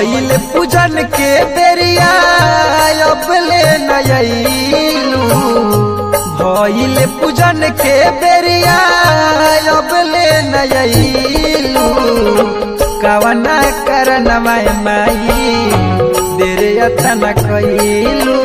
भइल पूजन के बेरिया अबले नयलू भइल पूजन के बेरिया अबले नयलू कवना करनवा माई देर यतन कइलू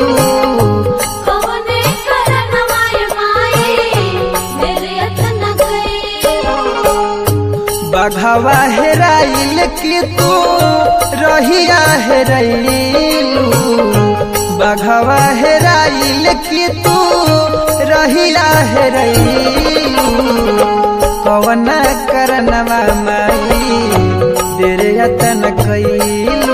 कवने करनवाय माई मेरे यतन गइलो बघवा हेराइल की तू रहिया हेरैलू बघवा हेराइल की तू रहिया हेरैलू कवना करनवा माई देर यतन कइलू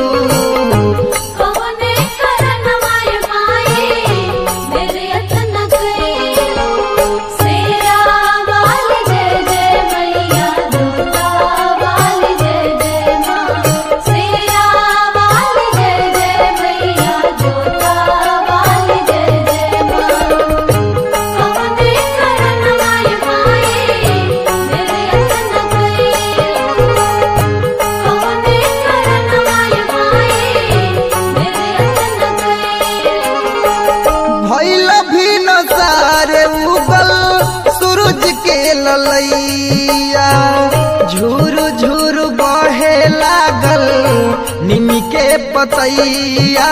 कवने करनवाय माई मेरे यतन गइलो सेरा वाली जय जय मैया दुर्गा वाली जय जय मां सेरा वाली जय जय मैया दुर्गा वाली जय जय मां कवने करनवाय माई मेरे यतन गइलो कवने करनवाय माई मेरे यतन गइलो भैल भी नसारे उगल सूरज के ललैया झूर झूर बहे लागल निमी के पतैया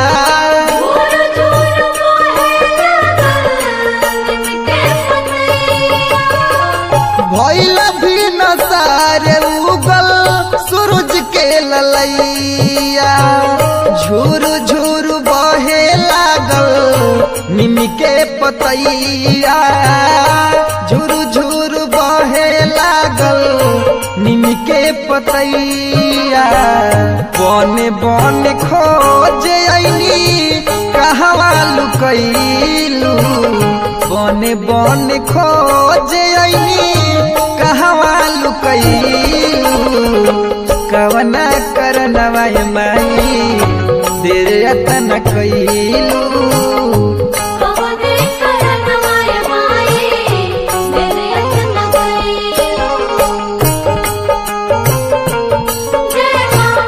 झूर झूर मोहे लागल निमके पतैया भैल भी नसारे उगल सूरज के ललैया झूर झूर बहे लागल निमी के पतैया झूर झूर बहे लागल निमी के पतैया बन बन खोज ऐनी कहवा लुकैलू बन बन खोज ऐनी कहवा लुकैलू कवना करनवा माई देर यतन कैलू कवने करनवाय माई मेरे यतन गइलो जय मां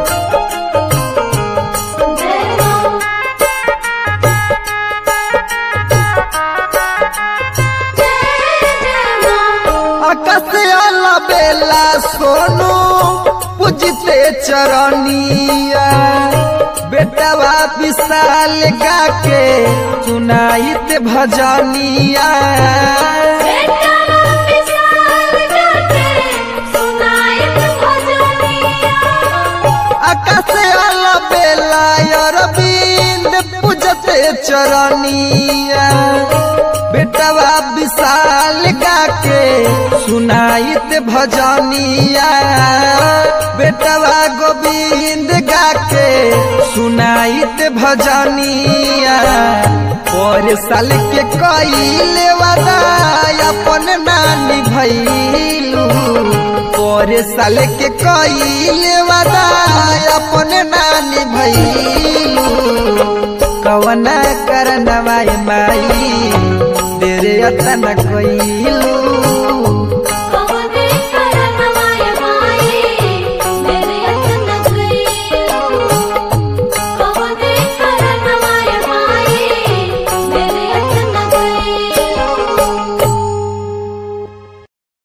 जय मां जय जय मां आकाश आला बेला सोनू पूजते चरनिया बेटवा विशाल गा के सुनाइत भजनिया बेटा विशाल जाके सुनाइत भजनिया आकाश आला बेला अरविंद पूजते चरनिया बेटवा विशाल गा के सुनाइत भजनिया बेटवा गोविंद गा के सुनाइत भजनिया और साल के कइले वादा अपन नानी भैलू और साल के कइले वादा अपन नानी भैलू कवना करनवा माई देर यतन कइलू